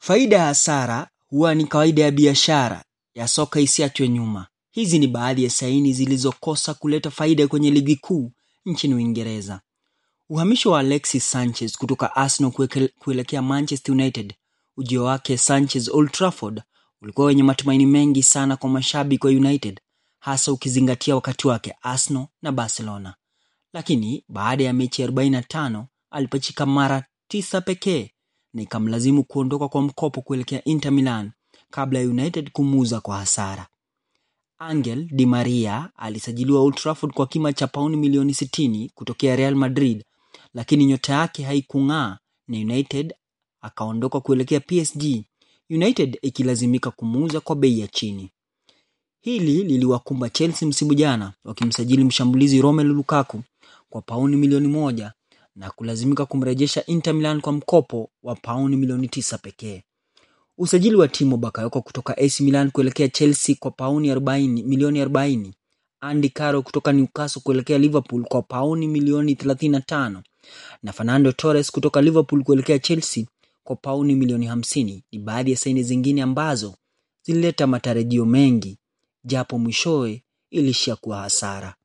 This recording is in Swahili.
Faida ya hasara huwa ni kawaida ya biashara ya soka isiachwe nyuma. Hizi ni baadhi ya saini zilizokosa kuleta faida kwenye ligi kuu nchini Uingereza. Uhamisho wa Alexis Sanchez kutoka Arsenal kuelekea Manchester United. Ujio wake Sanchez Old Trafford ulikuwa wenye matumaini mengi sana kwa mashabiki wa United, hasa ukizingatia wakati wake Arsenal na Barcelona. Lakini baada ya mechi 45 alipachika mara tisa pekee na ikamlazimu kuondoka kwa mkopo kuelekea Inter Milan kabla ya United kumuuza kwa hasara. Angel Di Maria alisajiliwa Old Trafford kwa kima cha pauni milioni 60 kutokea Real Madrid, lakini nyota yake haikung'aa na United akaondoka kuelekea PSG, United ikilazimika kumuuza kwa bei ya chini. Hili liliwakumba Chelsea msimu jana wakimsajili mshambulizi Romelu Lukaku kwa pauni milioni moja na kulazimika kumrejesha Inter Milan kwa mkopo wa pauni milioni tisa pekee. Usajili wa Timo Bakayoko kutoka AC Milan kuelekea Chelsea kwa pauni 40, milioni 40. Andy Carroll kutoka Newcastle kuelekea Liverpool kwa pauni milioni 35 na Fernando Torres kutoka Liverpool kuelekea Chelsea kwa pauni milioni 50 ni baadhi ya saini zingine ambazo zilileta matarajio mengi, japo mwishowe ilishia kuwa hasara.